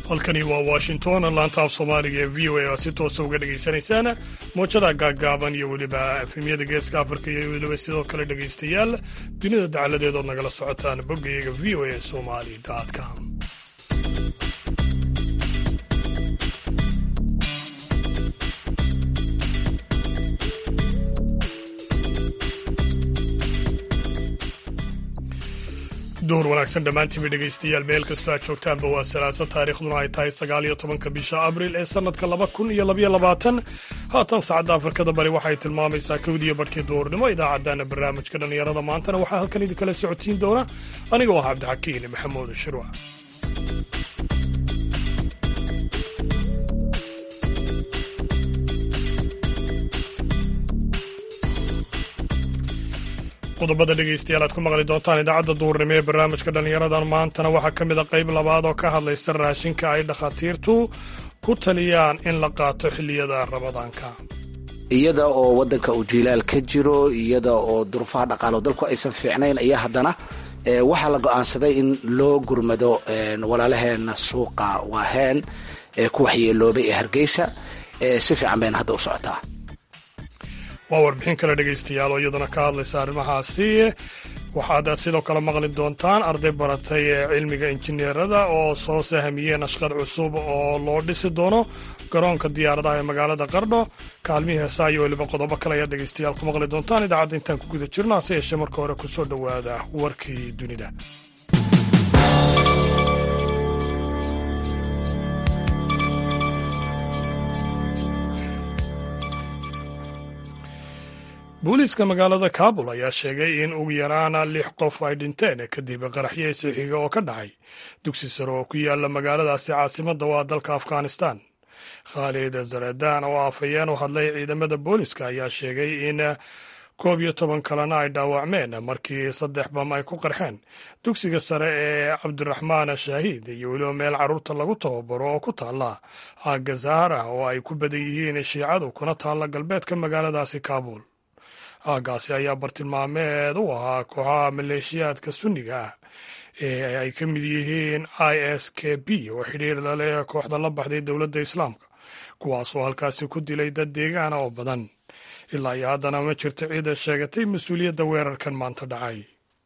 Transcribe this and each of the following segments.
halkani waa washington laanta af soomaaliga ee v o a oad si toosa uga dhegaysanaysaan moojada gaaggaaban iyo weliba efemyada geeska afrika iyo weliba sidoo kale dhegaystayaal dunida dacaladeed ood nagala socotaan boggayaga v o a somali com duhur wanaagsan dhammaantiinba dhegaystayaal meel kastoo aad joogtaanba waa salaaso taariikhduna ay tahay sagaal iyo tobanka bisha abril ee sannadka laba kun iyo labaiyo labaatan haatan saacadda afrikada bari waxay tilmaamaysaa kowdiyo badhkii duhurnimo idaacaddaana barnaamijka dhallinyarada maantana waxaa halkan idinkala socodsiin doona aniga oo ah cabdixakiin maxamuud shirwa qodobada dhegaystayaal aad ku maqli doontaan idaacadda duurnimo ee barnaamijka dhallinyaradan maantana waxaa ka mid a qayb labaad oo ka hadlaysa raashinka ay dhakhaatiirtu ku taliyaan in la qaato xilliyada ramadaanka iyada oo waddanka uu jiilaal ka jiro iyada oo duruufaha dhaqaalo dalku aysan fiicnayn ayaa haddana waxaa la go'aansaday in loo gurmado walaalaheena suuqa waaheen ee ku waxyeeloobay ee hargeysa si fiican bayna hadda u socotaa waa warbixin kale dhegaystayaal oo iyaduna ka hadlaysa arrimahaasi waxaad sidoo kale maqli doontaan arday baratay ee cilmiga injineerada oo soo sahamiyeen ashqad cusub oo loo dhisi doono garoonka diyaaradaha ee magaalada qardho kaalmihii heesaa iyo weliba qodobo kale ayaad dhegaystayaal ku maqli doontaan idaacadda intaan ku guda jirno hase yeeshee marka hore ku soo dhowaada warkii dunida booliiska magaalada kabul ayaa sheegay in ugu yaraana lix qof ay dhinteen kadib qaraxyo isixiga oo ka dhacay dugsi sare oo ku yaala magaaladaasi caasimadda waa dalka afghanistan khaalid zaredan oo afhayeen u hadlay ciidamada booliiska ayaa sheegay in koob iyo toban kalena ay dhaawacmeen markii saddex bam ay ku qarxeen dugsiga sare ee cabdiraxmaan shaahiid iyo weliba meel carruurta lagu tababaro oo ku taalla aagga zahara oo ay ku badan yihiin shiicadu kuna taalla galbeedka magaaladaasi kabul aagaasi ayaa bartilmaameed u ahaa kooxaha maleeshiyaadka sunniga ah ee ay ka mid yihiin i s k b oo xidhiir laleh kooxda la baxday dowladda islaamka kuwaasoo halkaasi ku dilay dad deegaana oo badan ilaa iyo haddana ma jirto ciida sheegatay mas-uuliyadda weerarkan maanta dhacay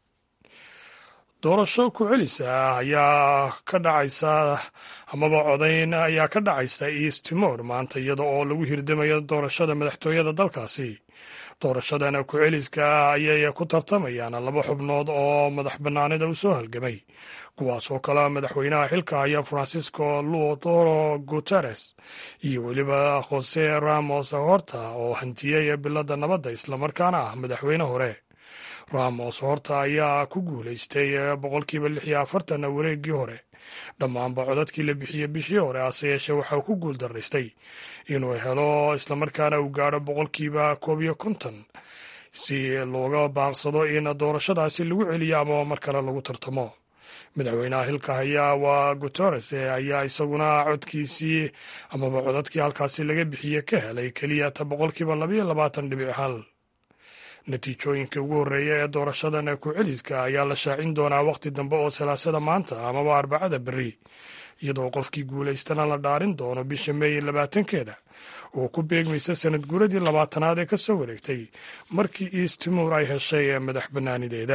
doorasho ku celisa ah ayaa ka dhacaysa amaba codayn ayaa ka dhacaysa east timor maanta iyada oo lagu hirdamayo doorashada madaxtooyada dalkaasi doorashadana ku-celiska ah ayay ku tartamayaan laba xubnood oo madax bannaanida u soo halgamay kuwaas oo kale madaxweynaha xilka haya francisco luodoro guteres iyo weliba jose ramos horta oo hantiyey bilada nabadda islamarkaana ah madaxweyne hore ramos horta ayaa ku guulaystay boqolkiiba lix iyo afartan wareeggii hore dhammaanba codadkii la bixiyey bishii hore hase yeeshee waxauu ku guul daraystay inuu helo islamarkaana uu gaadho boqolkiiba koob iyo konton si looga baaqsado in doorashadaasi lagu celiyo amaba mar kale lagu tartamo madaxweynaha hilka haya waa guteres ayaa isaguna codkiisii amaba codadkii halkaasi laga bixiye ka helay keliya ta boqolkiiba labayo labaatan dhibic hal natiijooyinka ugu horreeya ee doorashadan ku-celiska ayaa la shaacin doonaa wakhti dambe oo salaasada maanta amaba arbacada berri iyadoo qofkii guulaystana la dhaarin doono bisha meey labaatankeeda oo ku beegmaysa sanad guuradii labaatanaad ee ka soo wareegtay markii east timor ay heshay madax bannaanideeda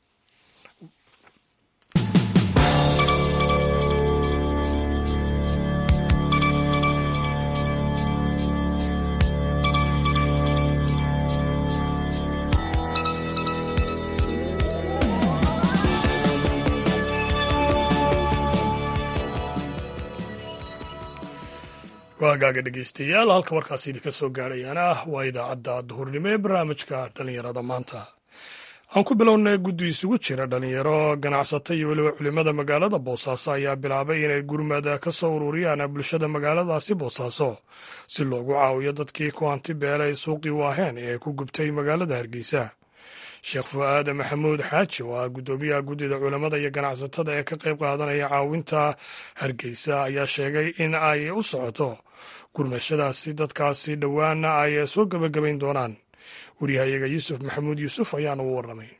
waagaaga dhegaystayaal halka warkaasi idinka soo gaadhayaana ah waa idaacadda duhurnimo ee barnaamijka dhallinyarada maanta aan ku bilownay guddi isugu jira dhallinyaro ganacsata iyo weliba culimada magaalada boosaaso ayaa bilaabay inay gurmada ka soo ururiyaan bulshada magaaladaasi boosaaso si loogu caawiyo dadkii ku hanti beelay suuqii waaheen ee ku gubtay magaalada hargeysa sheekh fu'aad maxamuud xaaji oo ah guddoomiyaha guddida culimmada iyo ganacsatada ee ka qayb qaadanaya caawinta hargeysa ayaa sheegay in ay u socoto gurmashadaasi dadkaasi dhowaana ay soo gebagabayn doonaan waryahayaga yuusuf maxamuud yuusuf ayaana u warramay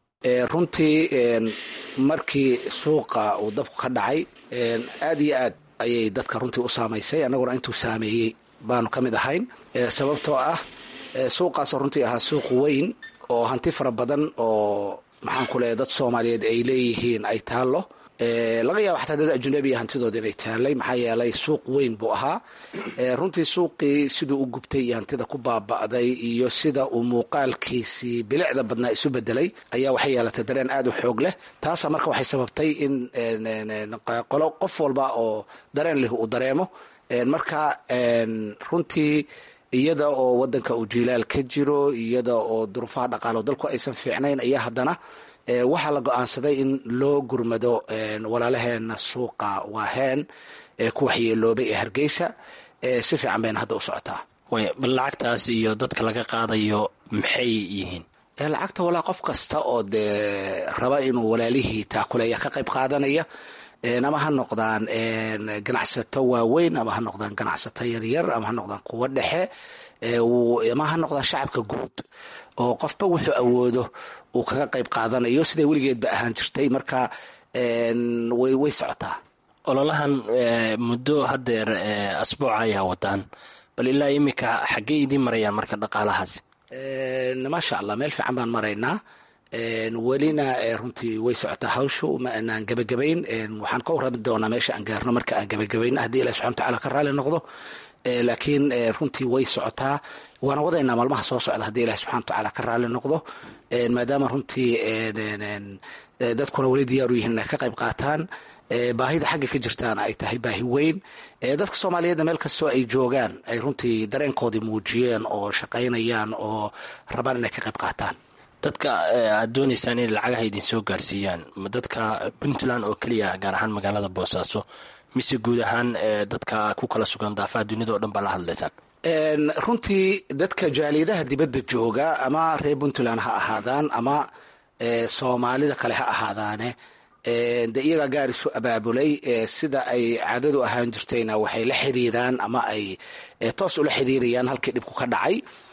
runtii markii suuqa uu dabku ka dhacay aad iyo aad ayay dadka runtii u saamaysay annaguna intuu saameeyey baanu ka mid ahayn sababtoo ah suuqaasoo runtii ahaa suuq weyn oo hanti fara badan oo maxaan ku leeyahy dad soomaaliyeed ay leeyihiin ay taallo laga yaaba xataa dad ajunabiya hantidooda inay taallay maxaa yeelay suuq weyn buu ahaa runtii suuqii siduu u gubtay iyo hantida ku baaba'day iyo sida uu muuqaalkiisii bilicda badnaa isu bedelay ayaa waxay yeelatay dareen aada u xoog leh taasa marka waxay sababtay in qolo qof walba oo dareen leh uu dareemo marka runtii iyada oo wadanka uu jiilaal ka jiro iyada oo duruufaha dhaqaalo dalku aysan fiicnayn ayaa haddana waxaa la go-aansaday in loo gurmado walaalaheena suuqa waaheen ee ku waxyeeloobay ee hargeysa si fiican bayna hadda u socotaa bal lacagtaas iyo dadka laga qaadayo maxay yihiin lacagta walaa qof kasta oo dee raba inuu walaalihii taakuleeya ka qayb qaadanaya ama ha noqdaan ganacsato waaweyn ama ha noqdaan ganacsato yaryar ama ha noqdaan kuwo dhexe ama ha noqdaan shacabka guud oo qofba wuxuu awoodo uu kaga qayb qaadanayo siday weligeedba ahaan jirtay marka way way socotaa ololahan muddo haddeer asbuuca ayaa wadaan bal ilaa iminka xaggey idiin marayaan marka dhaqaalahaasi maasha allah meel fiican baan maraynaa welina runtii way socotaa hawshu ma aanaan gebagabayn waxaan ka warrami doonaa meesha aan gaarno marka aan gebagabayno haddii ilahi subxana watacaala ka raali noqdo laakiin runtii way socotaa waana wadaynaa maalmaha soo socda haddii ilahi subxana watacaala ka raali noqdo maadaama runtii dadkuna weli diyaaru yihiin inay ka qayb qaataan baahida xagga ka jirtaana ay tahay baahi weyn dadka soomaaliyeedna meel kastoo ay joogaan ay runtii dareenkoodii muujiyeen oo shaqaynayaan oo rabaan inay ka qayb qaataan dadka aad doonaysaan inay lacagaha idin soo gaarsiiyaan ma dadka puntland oo keliya gaar ahaan magaalada boosaaso mise guud ahaan dadka ku kala sugan daafaha dunida oo dhan baa la hadlaysaan runtii dadka jaaliyadaha dibadda jooga ama reer puntland ha ahaadaan ama soomaalida kale ha ahaadaane de iyagaa gaar isu abaabulay sida ay caadadu ahaan jirtayna waxay la xiriiraan ama ay toos ula xiriirayaan halkii dhibku ka dhacay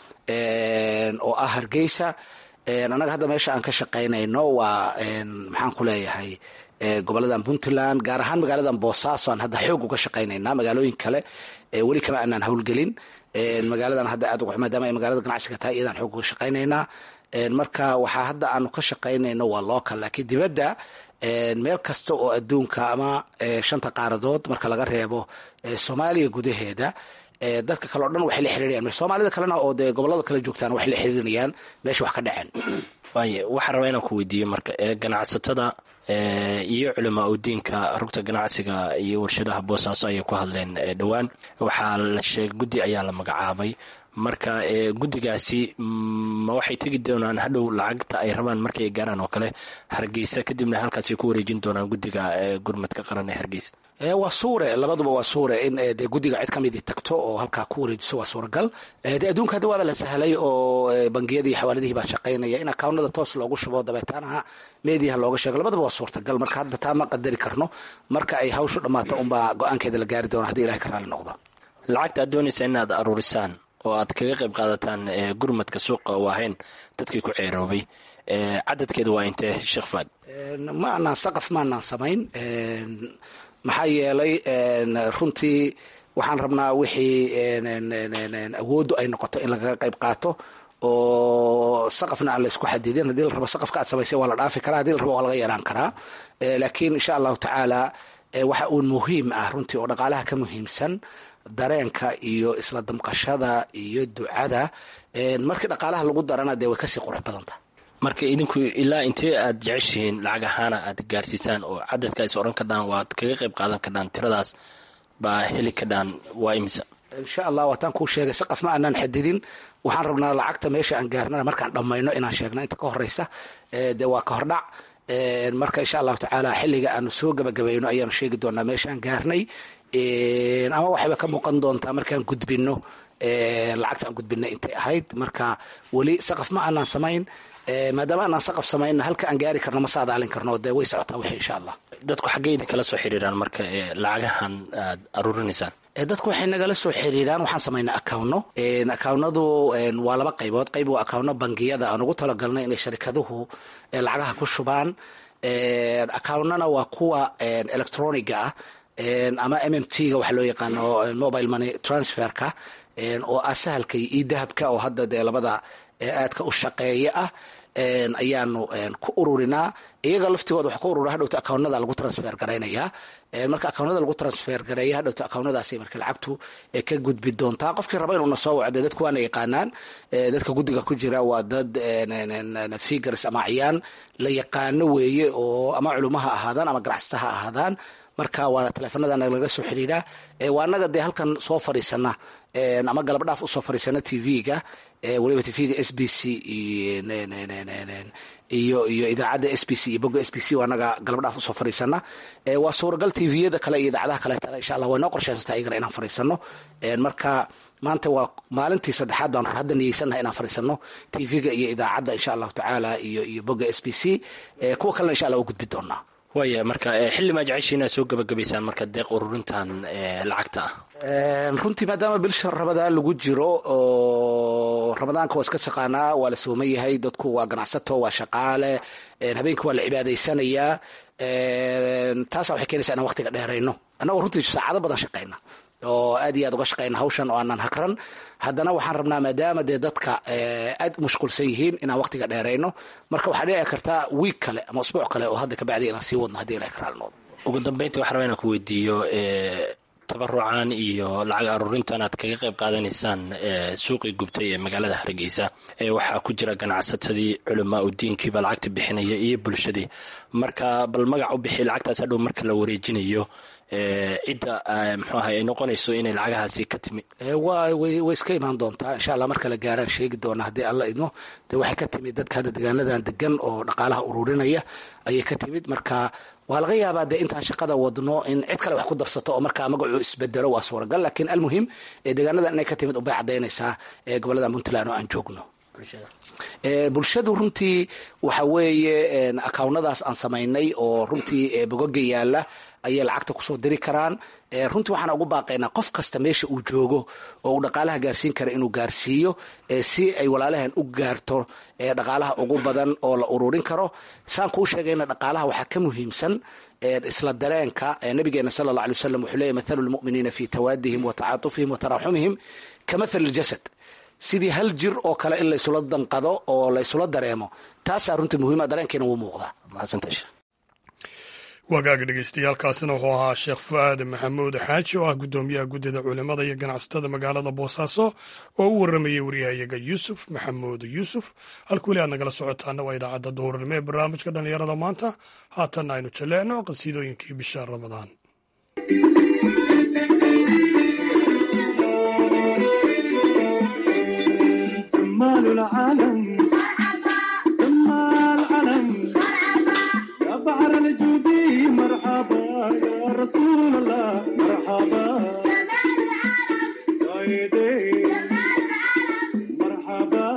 oo ah hargeysa annaga hadda meesha aan ka shaqaynayno waa maxaan ku leeyahay goboladan puntland gaar ahaan magaaladan boosaaso aan hadda xoog uga shaqaynaynaa magaalooyin kale weli kama aanaan howlgelin magaaladan hadda aad maadaama ay magaalada ganacsiga tahay iyadaan xoog uga shaqaynaynaa marka waxaa hadda aanu ka shaqaynayno waa local laakiin dibadda meel kasta oo adduunka ama shanta qaaradood marka laga reebo soomaaliya gudaheeda dadka kale o dhan waxay la xiriirayaan soomaalida kalena oo dee gobolada kale joogtaan waxay la xiriirinayaan meesha wax ka dhaceen waaye waxaan rabaa inaan ku weydiiyo marka ganacsatada iyo culamaa udiinka rugta ganacsiga iyo warshadaha boosaaso ayay ku hadleen dhowaan waxaa la sheegay guddi ayaa la magacaabay marka guddigaasi ma waxay tegi doonaan hadhow lacagta ay rabaan markay gaaraan oo kale hargeysa kadibna halkaasay ku wareejin doonaan guddiga gurmadka qaran ee hargeysa waa suure labaduba waa suure in de guddiga cid ka midii tagto oo halkaa ku wareejiso waa suuragal de adduunka hadda waaba la sahlay oo bangiyadii iyo xawaaladihii baa shaqaynaya in akawnada toos loogu shubo dabeetaanaha meediyaha looga sheego labadaba waa suurtagal marka hadda taa ma qadari karno marka ay hawshu dhammaato unbaa go-aankeeda la gaari doona hadii ilahay ka raali noqdo lacagta aad doonaysa inaad aruurisaan oo aad kaga qayb qaadataan gurmadka suuqa waahayn dadkii ku ceeroobay cadadkeeda waa intee sheekh faad ma anaan saqaf ma anaan samayn maxaa yeelay runtii waxaan rabnaa wixii awooddu ay noqoto in lagaga qayb qaato oo saqafna aan la isku xadidin haddii la rabo saqafka aad samaysay waa la dhaafi karaa hadii la rabo waa laga yaraan karaa laakiin insha allahu tacaala waxa uun muhiim ah runtii oo dhaqaalaha ka muhiimsan dareenka iyo isla damqashada iyo ducada markii dhaqaalaha lagu darana dee way kasii qurux badanta marka idinku ilaa intee aad jeceshihiin lacag ahaana aad gaarsiisaan oo cadadka is odhan kadhaan waad kaga qayb qaadan kadhaan tiradaas baa heli kadhaan waa imisa insha allah waataan kuu sheegay saqaf ma aanaan xadidin waxaan rabnaa lacagta meesha aan gaarnana markaan dhammayno inaan sheegno inta ka horeysa dee waa ka hordhac marka insha allahu tacaala xilliga aanu soo gabagabayno ayaanu sheegi doonaa meesha aan gaarnay ama waxayba ka muuqan doontaa markaan gudbino lacagta aan gudbinay intay ahayd marka weli saqaf ma aanaan samayn maadaama aanaan saqaf samayna halka aan gaari karno ma saadaalin karno dee way socotaa wixii insha allah dadku xaggeyda kala soo xiriiraan marka lacagahan aad aruurinaysaan dadku waxay nagala soo xiriiraan waxaan samaynaa akawno akawnadu waa laba qaybood qayb waa akawno bangiyada aan ugu talagalnay inay sharikaduhu lacagaha ku shubaan akawnana waa kuwa electroniga ah ama m m t ga waxa loo yaqaano mobile money transferka oo ah sahalka iyo idahabka oo hadda dee labada aadka u shaqeeya ah ayaanu ku ururinaa iyaga laftigooda waxa ku urura hadhowta akawnada lagu transfer garaynaya marka akawnada lagu transfer gareeya hadhowta akawnadaasay marka lacagtu ka gudbi doontaa qofkii raba inuuna soo wacdo dadku waana yaqaanaan dadka guddiga ku jira waa dad figures ama acyaan la yaqaano weeye oo ama culimo ha ahaadaan ama ganacsata ha ahaadaan marka waana taleefanadana laga soo xidhiidhaa waa anaga dee halkan soo fadhiisana ama galabdhaaf usoo fadhiisana t v-ga waliba t v-ga s b c iyo iyo idaacadda s b c iyo boga s b c waa anaga galabdhaaf usoo fadhiisana waa suuragal t v-yada kale iyo idaacadaha kaleetana insha allah way noo qorsheysantaa iyagana inaan fadhiisano marka maanta waa maalintii saddexaad baan hadda niyeysanaha inaan fadhiisano t v-ga iyo idaacadda insha allahu tacaala iyo iyo boga s b c kuwa kalena insha allah u gudbi doonaa waaya marka xilli maa jecesha inaad soo gabagabaysaan marka deeq ururintan lacagta ah runtii maadaama bilsha ramadaan lagu jiro oo ramadaanka waa iska shaqaanaa waa la sooman yahay dadku waa ganacsato waa shaqaale habeenkii waa la cibaadaysanayaa taasa waxay keenaysaa inaan waqtiga dheerayno annagoo runtii saacado badan shaqayna oo aad iyo aad uga shaqayna hawshan oo aanan hakran haddana waxaan rabnaa maadaama dee dadka aad u mashquulsan yihiin inaan waqtiga dheerayno marka waxaa dhici kartaa wiig kale ama usbuuc kale oo hadda kabacdi inaan sii wadno hadii ilahay ka raali noqdo ugu dambeyntii waxaa rabaa inaan ku weydiiyo tabarucan iyo lacag aruurintan aad kaga qayb qaadanaysaan suuqii gubtay ee magaalada hargeysa waxaa ku jira ganacsatadii culamaa u diinkiiba lacagta bixinaya iyo bulshadii marka bal magac u bixi lacagtaas hadhow marka la wareejinayo cidda mxuu ahay ay noqonayso inay lacagahaasi ka timi way way iska imaan doontaa insha allah marka la gaaraan sheegi doona haddii alla idmo dee waxay ka timid dadka hadda degaanadan degan oo dhaqaalaha ururinaya ayay ka timid marka waa laga yaabaa dee intaan shaqada wadno in cid kale wax ku darsato oo markaa magacuu isbedelo waa suuragal lakiin almuhim deegaanadan inay ka timid ubay cadaynaysaa gobolada puntland oo aan joogno bulshadu runtii waxa weeye akawnadaas aan samaynay oo runtii bogoga yaala ayay lacagta kusoo diri karaan runtii waxaan ugu baaqaynaa qof kasta meesha uu joogo oo uu dhaqaalaha gaarsiin kara inuu gaarsiiyo si ay walaalahan u gaarto dhaqaalaha ugu badan oo la ururin karo saan kuu sheegayna dhaqaalaha waxaa ka muhiimsan isla dareenka nabigeena sala alla alay wasalam wuxuu leeyay mathalu lmu'miniina fi tawaadihim wa tacaatufihim wa taraxumihim ka mathali ljasad sidii hal jir oo kale in laysula danqado oo laysula dareemo taasaa runtii muhiima dareenkeena wuu muuqdaa wagaaga dhegeystayaaalkaasina wuxuu ahaa sheekh fu-aad maxamuud xaaji oo ah guddoomiyaha guddida culimada iyo ganacsatada magaalada boosaaso oo u waramayay waryahayaga yuusuf maxamuud yuusuf halka weli aad nagala socotaana waa idaacadda duhurnimo ee barnaamijka dhallinyarada maanta haatanna aynu jaleecno qasiidooyinkii bisha ramadaan بحر الجودي مرحبا يا رسول الله مرحبا سيدي مرحبا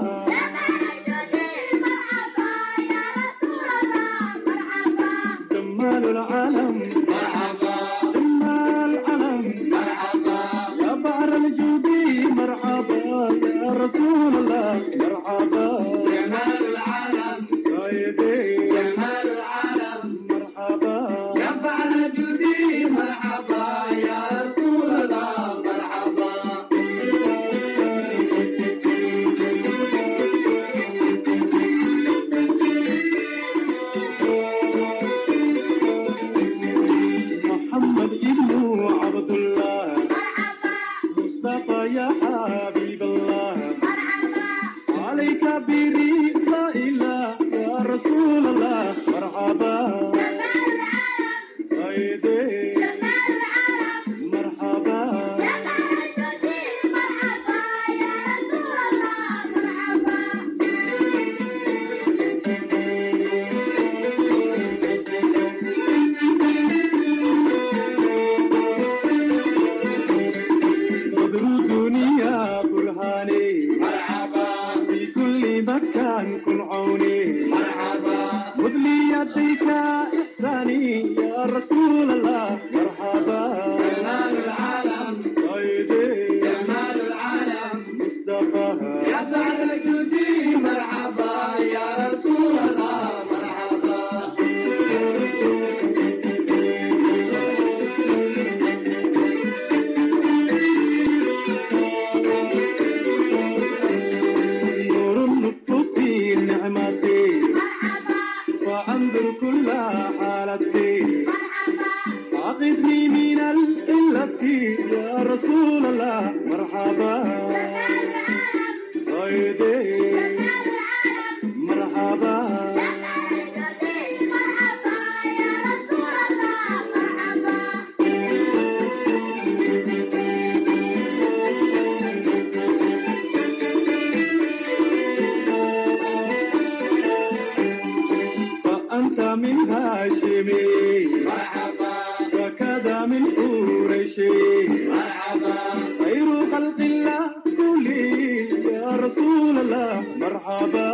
جمال العالم مرحبا جمال العالم مرحبا يا بحر الجودي مرحبا يا رسول الله مرحبا جمال العالم سيدي جمال العالم مرحبا يا بعد جودي مرحبا يا رسول الله مرحبا محمد ابن عبد الله مصطفى يا حبيب الله عليك بري لا إله يا رسول الله مرحبا سيدي مرحبا بدر الدنيا برهاني مرحبا في كل مكان كن عوني مرحبا خذ لي يديك إحساني يا رسول الله مرحبا جمال العالم سيدي جمال العالم مصطفى يا بعد جودي مرحبا يا رسول الله مرحبا صيدتي يا رسول الله مرحبا صيدي مرحبا فأنت من هاشمي مرحبا وكذا من قريشي مرحبا خير خلق الله كلي يا رسول الله مرحبا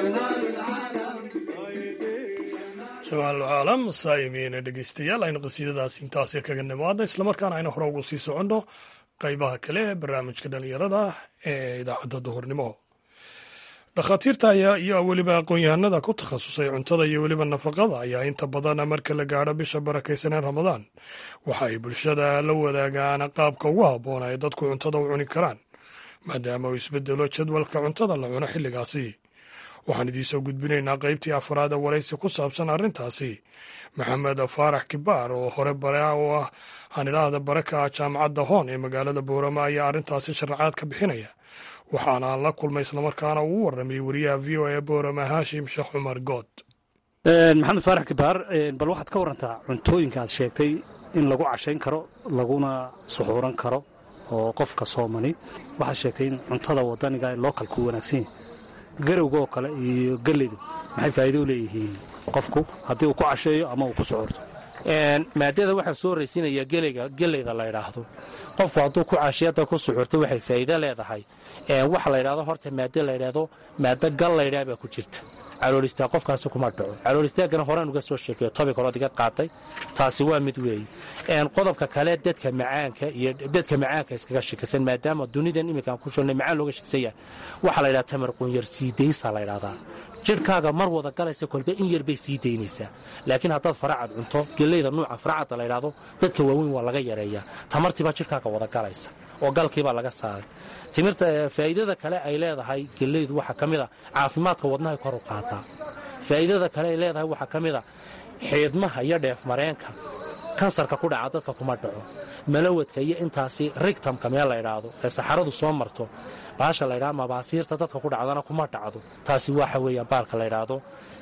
jamaal caalam saayimiina dhegeystayaal aynu qasiidadaas intaasi kaga nimaadna islamarkaana aynu hore ugu sii soconno qaybaha kale ee barnaamijka dhalinyarada ee idaacadda duhurnimo dhakhaatiirta ayaa iyo weliba aqoon-yahanada ku takhasusay cuntada iyo weliba nafaqada ayaa inta badan marka la gaadho bisha barakaysaneen ramadaan waxa ay bulshada la wadaagaan qaabka ugu habboon ay dadku cuntada u cuni karaan maadaama uu isbedelo jadwalka cuntada la cuno xilligaasi waxaan idiinsoo gudbinaynaa qaybtii afraad ee waraysi ku saabsan arrintaasi maxamed faarax kibaar oo hore bare oo ah aan idhaahda baraka jaamacadda hoon ee magaalada boorama ayaa arrintaasi sharaxaad ka bixinaya waxaana aan la kulmay islamarkaana uu warramay wariyaha v o e boorama haashim sheekh cumar good maxamed faarax kibaar bal waxaad ka warantaa cuntooyinka aad sheegtay in lagu cashayn karo laguna suxuuran karo oo qofka soomani waxaad sheegtay in cuntada wadaniga lookalku wanaagsan yahay garowga oo kale iyo galleydu maxay faa'iido u leeyihiin qofku haddii uu ku casheeyo ama uu ku suxuurto maadada waxaa soo horraysiinaya geleyda la ydhaahdo qofku hadduu ku cashiyada ku suxurto waxay faa'iido leedahay waxa la ydhahdo horta maado la ydhaahdo maado gal laydhaa baa ku jirta caloolistaag qofkaasi kuma dhaco caloolistaagana horaan uga soo sheekeeyo tobic horood iga qaatay taasi waa mid weeye qodobka kale dadka macaanka iyo dadka macaanka iskaga shikaysan maadaama dunidan iminkaan ku jirnay macaan looga shiksan yahay waxaa la ydhaha tamar qunyar siidaysa la ydhahdaa jidhkaaga mar wada galaysa kolba in yar bay sii daynaysaa laakiin haddaad faracad cunto geleyda nuuca faracadda la ydhaahdo dadka waaweyn waa laga yareeyaa tamartiibaa jidhkaaga wada galaysa oo galkiibaa laga saaray timirta faa'iidada kale ay leedahay geleydu waxaa ka mid a caafimaadka wadnahay kor u qaataa faa'iidada kale ay leedahay waxaa ka mid a xiidmaha iyo dheef mareenka kansarka ku dhaca dadka kuma dhaco malawadka iyo intaasi rigtamka meel la ydhaahdo ee saxaradu soo marto baasha la ydhaha mabaasiirta dadka ku dhacdana kuma dhacdo taasi waxa weeyaan baalka la ydhaahdo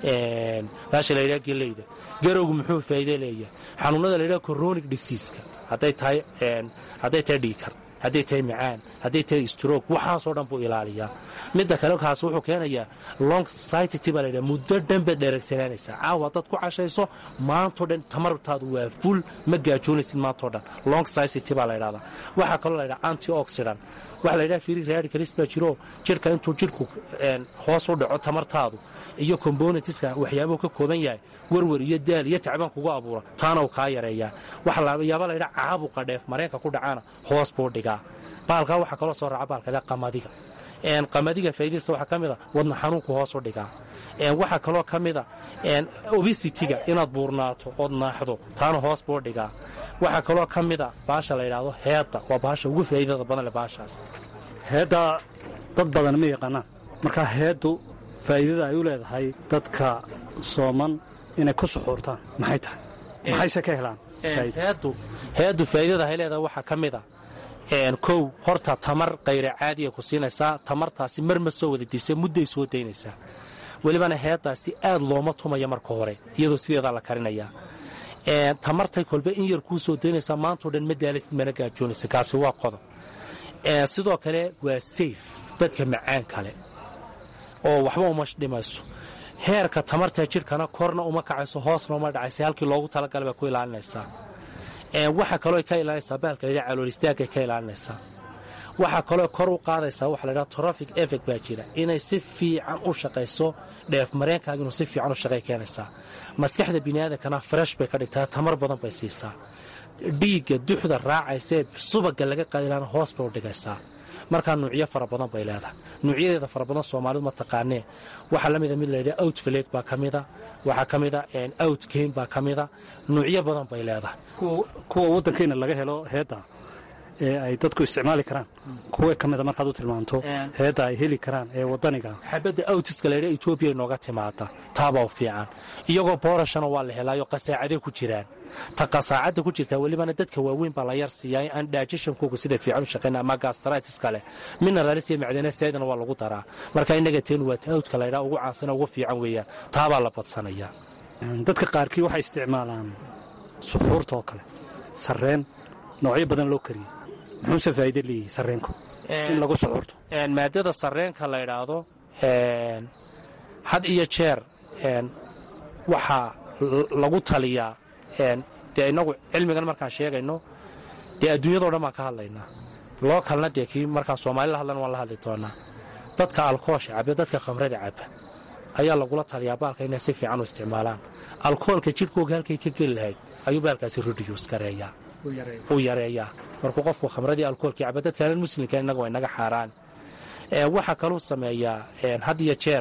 baasha la ydhaha geleyda garowgu muxuu faa'iide leeyahay xanuunada la ydhaha coronic diseaska hadday tahay hadday tahay dhiikar hadday tahay macaan hadday tahay stroog waxaasoo dhan buu ilaaliyaa midda kale kaas wuxuu keenayaa long society baa laydhaha muddo dhan baad dheeragsanaanaysaa caawa haddaad ku cashayso maantoo dhan tamartaadu waa ful ma gaajoonaysid maantoo dhan long society baa laydhahdaa waxaa kaloo laydhaha anti oxidant waxa laydhaha free radicalist baa jiro jidhka intuu jidhku hoos u dhaco tamartaadu iyo componentiska waxyaabuhu ka kooban yahay werwer iyo daal iyo tacbaan kugu abuura taana uu kaa yareeyaa waxa layaaba laydhaha caabuqa dheef mareenka ku dhacaana hoos buu dhigaa baalkaa waxaa kaloo soo raaca baalka laydhaha qamadiga qamadiga faa'iidadiisa waxaa ka mid a wadna xanuunku hoos u dhigaa waxaa kaloo ka mid a obesitiga inaad buurnaato ood naaxdo taana hoos buu dhigaa waxaa kaloo ka mid a baasha la ydhaahdo heedda waa baasha ugu faa'iidada badan leh baashaas heedda dad badan ma yaqaanaan marka heeddu faa'iidada ay u leedahay dadka sooman inay ku suxuurtaan maxay tahay maxayse ka helaan heeddu heeddu faa'iidada ay leedahay waxaa ka mid a kow horta tamar kayra caadiya ku siinaysaa tamartaasi mar ma soo wada diisa mudday soo daynaysaa welibana heeddaasi aad looma tumaya marka hore iyadoo sideedaa la karinayaa tamartay kolba in yar kuu soo daynaysaa maantao dhan ma daalasid mana gaajoonaysa kaasi waa qodob sidoo kale waa sayf dadka macaan kale oo waxba uma dhimayso heerka tamarta jidhkana korna uma kacayso hoosna uma dhacaysa halkii loogu talagalay bay ku ilaalinaysaa waxaa kaloo ka ilaalinaysaa bahalka layidhaha caloolistaagay ka ilaalinaysaa waxaa kaloo kor u qaadaysaa waxa laydhaha trofic effect baa jira inay si fiican u shaqayso dheef mareenkaaga inuu si fiican u shaqay keenaysaa maskaxda biniaadankana fresh bay ka dhigtaa tamar badan bay siisaa dhiigga duxda raacaysee subaga laga qaadilaana hoos bay u dhigaysaa markaa nuucyo fara badan bay leedahay nuucyadeeda fara badan soomaalidu ma taqaanee waxaa la mida mid layidhaha outfleg baa ka mida waxaa ka mida outgame baa ka mida nuucyo badan bay leedahay kuwa waddankeena laga helo heedda ee ay dadku isticmaali karaan kuwa ka mida markaad u tilmaanto heedda ay heli karaan ee wadaniga xabadda awtiska laydha etoobiya inooga timaada taabaa u fiican iyagoo boorashana waa la helaayo qasaacaday ku jiraan ta qasaacadda ku jirtaa welibana dadka waaweyn baa la yar siiyaa aan dhaajashankooga sida fiican u shaqayna ama gastraitis kale mineralis iyo macdana saydana waa lagu daraa marka innaga teenu waa ta awdka laydhaa ugu caansana ugu fiican weeyaan taabaa la badsanaya dadka qaarkii waxay isticmaalaan suxuurta oo kale sarreen noocyo badan loo kariyey muxuuse faa'iide leeyihi sarreenku in lagu suxuurto maadada sarreenka la ydhaahdo had iyo jeer waxaa lagu taliyaa dee innagu cilmigan markaan sheegayno dee adduunyadao dhan baan ka hadlaynaa loo kalna dee kii markaan soomaali la hadlana waan la hadli doonaa dadka alkoosha caba dadka khamrada caba ayaa lagula taliyaa baalka inay si fiican u isticmaalaan alkoolka jidhkooga halkay ka geli lahayd ayuu baalkaasi rodiyus gareeyaa uu yareeyaa markuu qofku khamradii alkoolkii caba dadkaanan muslimka innaga waa inaga xaaraan waxaa kaluu sameeyaa had iyo jeer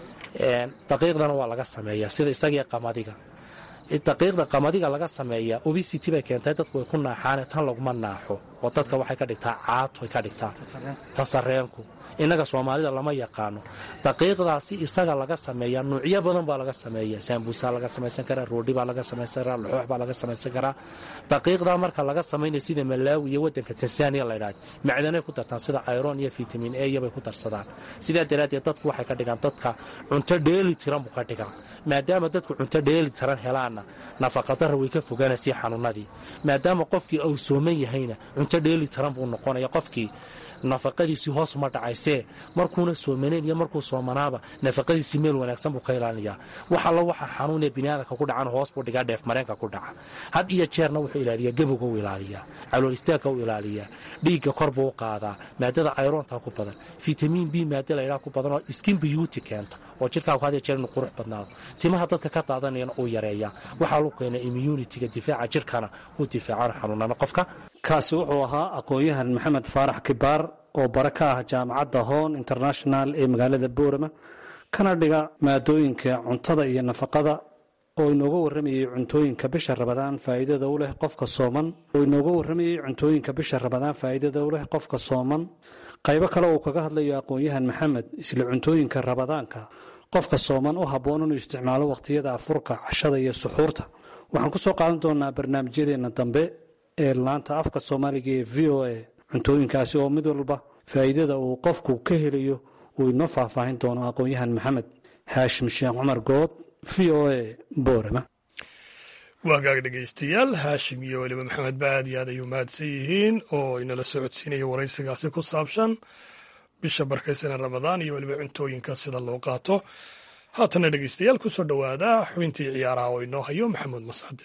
daqiiqdana waa laga sameeyaa sida isagii qamadiga daqiiqda qamadiga laga sameeyaa obesity bay keentay dadku way ku naaxaane tan laguma naaxo oo dadka waxay ka dhigtaa caato ay ka dhigtaa tasareenku innaga soomaalida lama yaqaano daqiiqdaasi isaga laga sameeyaa nuucyo badan baa laga sameeya saambuusaa laga samaysan karaa roodhi baa laga samaysan karaa laxoox baa laga samaysan karaa daqiiqdaa marka laga samaynaya sida malaawi iyo wadanka tansaaniya laydhahda macdanay ku dartaan sida iron iyo vitamin a iyobay ku darsadaan sidaa daraaddeed dadku waxay ka dhigaan dadka cunto dheeli tiran buu ka dhigaa maadaama dadku cunto dheeli tiran helaanna nafaqadara way ka fogaanaysa xanuunadii maadaama qofkii uu sooman yahayna cunto dheeli tiran buu noqonaya qofkii nafaqadiisii hoos uma dhacaysee markuuna soomanayn iyo markuu soomanaaba nafaqadiisii meel wanaagsan buu ka ilaalinayaa wax allo waxa xanuunee biniaadanka ku dhacan hoos buu dhigaa dheef mareenka ku dhaca had iyo jeerna wuxuu ilaaliyaa gebowga u ilaaliyaa calool istaagka u ilaaliyaa dhiigga kor buu u qaadaa maadada ayroonta ku badan fitamiin b maada laydhaa ku badan oo skin beauty keenta oo jidhkaaku had iyo jeer inuu qurux badnaado timaha dadka ka daadanayana uu yareeyaa waxaa lagu keenaa immunitiga difaaca jidhkana uu difaacaan xanuunana qofka kaasi wuxuu ahaa aqoon-yahan maxamed faarax kibaar oo bare ka ah jaamacadda hoon international ee magaalada boorama kana dhiga maadooyinka cuntada iyo nafaqada oo inooga warramayey cuntooyinka bisha rabadaan faa'iidada u leh qofka sooman oo inooga warramayey cuntooyinka bisha rabadaan faa'iidada u leh qofka sooman qaybo kale uu kaga hadlayo aqoon-yahan maxamed isla cuntooyinka rabadaanka qofka sooman u habboon inuu isticmaalo wakhtiyada afurka cashada iyo suxuurta waxaan ku soo qaadan doonaa barnaamijyadeenna dambe ee laanta afka soomaaliga ee v o a cuntooyinkaasi oo mid walba faa'iidada uu qofku ka helayo uu inoo faahfaahin doono aqoon-yahan maxamed haashim sheekh cumar good v o a boorama waagaag dhegaystayaal haashim iyo weliba maxamed ba aad iyo aad ay u mahadsan yihiin oo inala socodsiinaya waraysigaasi ku saabsan bisha barkaysana ramadaan iyo weliba cuntooyinka sida loo qaato haatana dhegaystayaal ku soo dhowaada xubintii ciyaaraha oo inoo hayo maxamuud mascade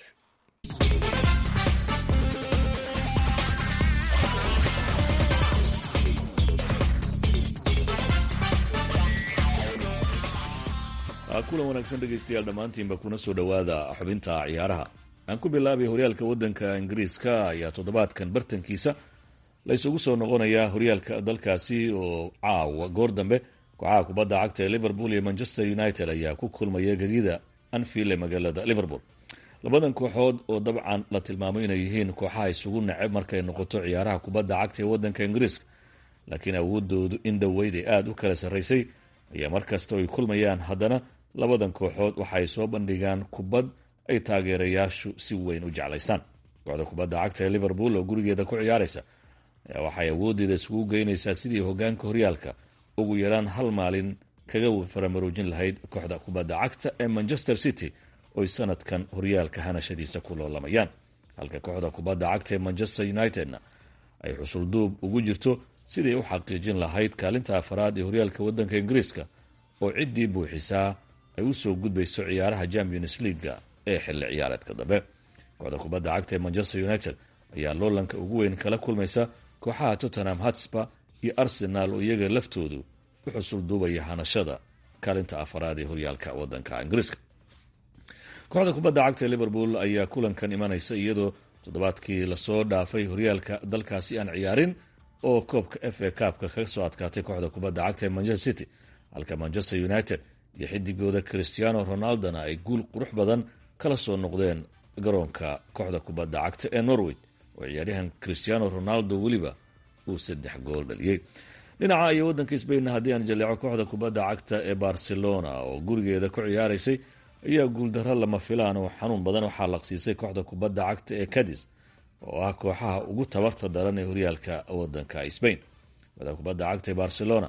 kulan wanaagsan dhegaystayaal dhammaantiinba kuna soo dhowaada xubinta ciyaaraha aan ku bilaabay horyaalka waddanka ingiriiska ayaa toddobaadkan bartankiisa la ysugu soo noqonayaa horyaalka dalkaasi oo caawa goor dambe kooxaha kubadda cagta ee liverpool iyo manchester united ayaa ku kulmaya gegida anfield ee magaalada liverpool labadan kooxood oo dabcan la tilmaamo inay yihiin kooxaha isugu neceb markay noqoto ciyaaraha kubadda cagta ee waddanka ingiriiska laakiin awoodoodu in dhoweyd ay aada u kala sarraysay ayaa markasta ay kulmayaan haddana labadan kooxood waxaay soo bandhigaan kubad ay taageerayaashu si weyn u jeclaystaan kooxda kubadda cagta ee liverpool oo gurigeeda ku ciyaaraysa ayaa waxay awoodeeda isugu geynaysaa sidii hogaanka horyaalka ugu yaraan hal maalin kaga faramaroojin lahayd kooxda kubadda cagta ee manchester city oy sanadkan horyaalka hanashadiisa ku loolamayaan halka kooxda kubadda cagta ee manchester unitedna ay xusulduub ugu jirto siday u xaqiijin lahayd kaalinta afaraad ee horyaalka waddanka ingiriiska oo ciddii buuxisaa ay u soo gudbayso ciyaaraha champions leaga ee xilli ciyaareedka dambe kooxda kubadda cagta ee manchester united ayaa loolanka ugu weyn kala kulmaysa kooxaha tottenham hatsba iyo arsenal oo iyaga laftoodu u xusul duubaya hanashada kaalinta afaraad ee horyaalka waddanka ingiriiska kooxda kubadda cagta ee liverpool ayaa kulankan imanaysa iyadoo toddobaadkii lasoo dhaafay horyaalka dalkaasi aan ciyaarin oo koobka f a kaabka kaga soo adkaatay kooxda kubadda cagta ee manchester city halka manchester united iyo xidigooda christiano ronaldona ay guul qurux badan kala soo noqdeen garoonka kooxda kubadda cagta ee norway oo ciyaaryahan christiano ronaldo weliba uu saddex gool dhaliyey dhinaca iyo waddanka sbainna haddii aan jaleeco kooxda kubadda cagta ee barcelona oo gurigeeda ku ciyaaraysay ayaa guuldaro lama filaan oo xanuun badan waxaa laqsiisay kooxda kubadda cagta ee cadis oo ah kooxaha ugu tabarta daran ee horyaalka waddanka sbain kooxda kubadda cagta ee barcelona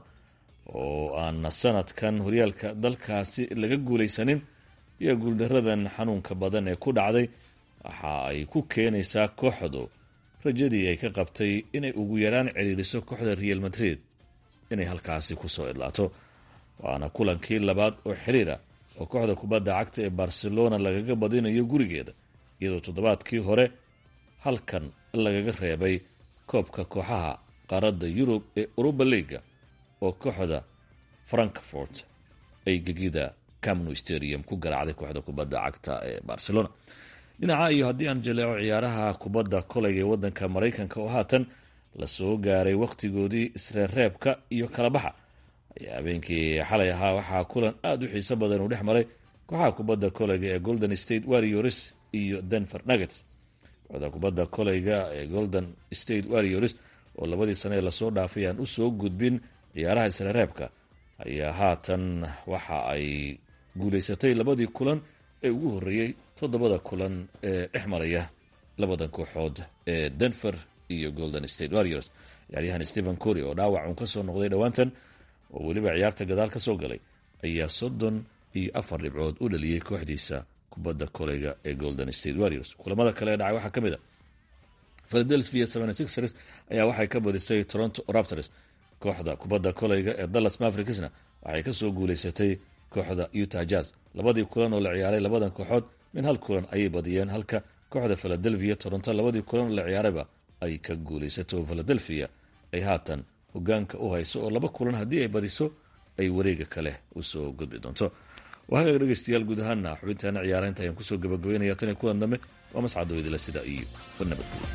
oo aan sanadkan horyaalka dalkaasi laga guulaysanin ayaa guuldaradan xanuunka badan ee ku dhacday waxa ay ku keenaysaa kooxdu rajadii ay ka qabtay inay ugu yaraan ciriiriso kooxda real madrid inay halkaasi kusoo idlaato waana kulankii labaad oo xiriira oo kooxda kubadda cagta ee barcelona lagaga badinayo gurigeeda iyadoo toddobaadkii hore halkan lagaga reebay koobka kooxaha qaaradda yurub ee uruba liga oo kooxda frankfort ay gegida camnu stadium ku garaacday kooxda kubadda cagta ee barcelona dhinaca iyo haddii aan jaleeco ciyaaraha kubadda koleyga ee waddanka maraykanka oo haatan lasoo gaaray wakhtigoodii isreerreebka iyo kala baxa ayaa habeenkii xalay ahaa waxaa kulan aada u xiiso badan uu dhex maray kooxaha kubadda koleyga ee golden state warriors iyo denver nuggets kooxda kubadda koleyga ee golden state warriors oo labadii sane ee lasoo dhaafay aan usoo gudbin ciyaaraha isreerreebka ayaa haatan waxa ay guulaysatay labadii kulan ee ugu horreeyey toddobada kulan ee dhex maraya labadan kooxood ee denver iyo golden state warriors ciyaaryahan stephen cory oo dhaawac uun kasoo noqday dhowaantan oo weliba ciyaarta gadaal ka soo galay ayaa soddon iyo afar dhibcood u dhaliyey kooxdiisa kubadda koleyga ee golden state warriors kulamada kale ee dhacay waxaa ka mid a philadelphia ers ayaa waxay ka badisay toronto raptors kooxda kubadda koleyga ee dallas mavericksna waxay kasoo guulaysatay kooxda utah jazz labadii kulan oo la ciyaaray labadan kooxood min hal kulan ayay badiyeen halka kooxda philadelphia toronto labadii kulan oo la ciyaarayba ay ka guulaysato philadelphia ay haatan hogaanka u hayso oo laba kulan haddii ay badiso ay wareega kale usoo gudbi doonto waagaga dhegeystayaal guud ahaana xubintaana ciyaaraynta ayaan kusoo gabagabeynaya tan iyo kulan dambe waa mascado idila sida iyo nabadgelyo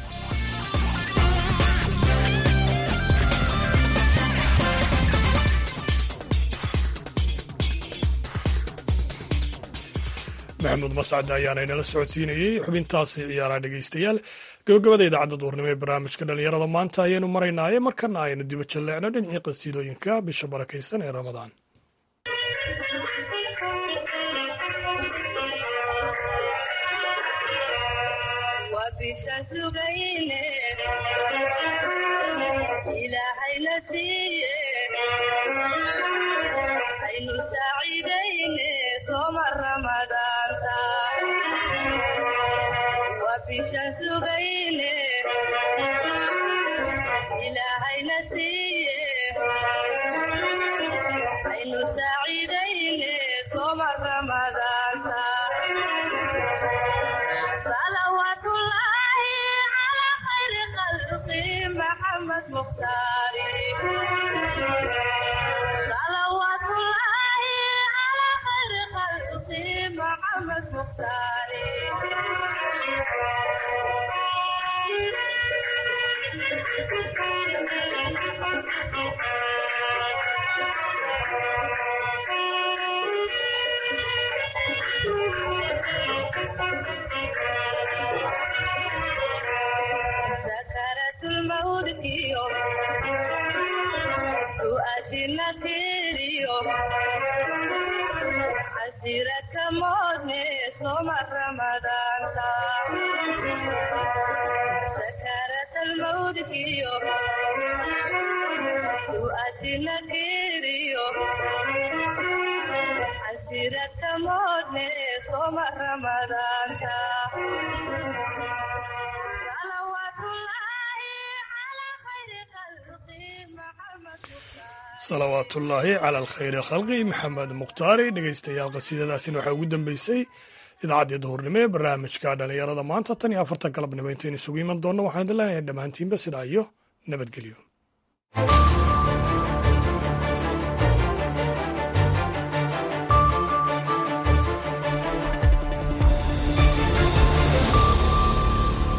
maxamuud mascad ayaana inala socodsiinayey xubintaasi ciyaaraha dhegeystayaal gabagabada idaacadda duurnimo ee barnaamijka dhallinyarada maanta ayaynu maraynaaye markana aynu diba jalleecno dhinacii qasiidooyinka bisha barakaysan ee ramadaan salawaatullaahi cala alkhayri khalqi maxamed mukhtaari dhegeystayaal qasiidadaasina waxaa ugu dambeysay idaacaddii duhurnimo ee barnaamijka dhallinyarada maanta tan iyo afartan galabnimo intaynu isugu iman doonno waxaan idin leenahay dhammaantiinba sidaa iyo nabadgelyo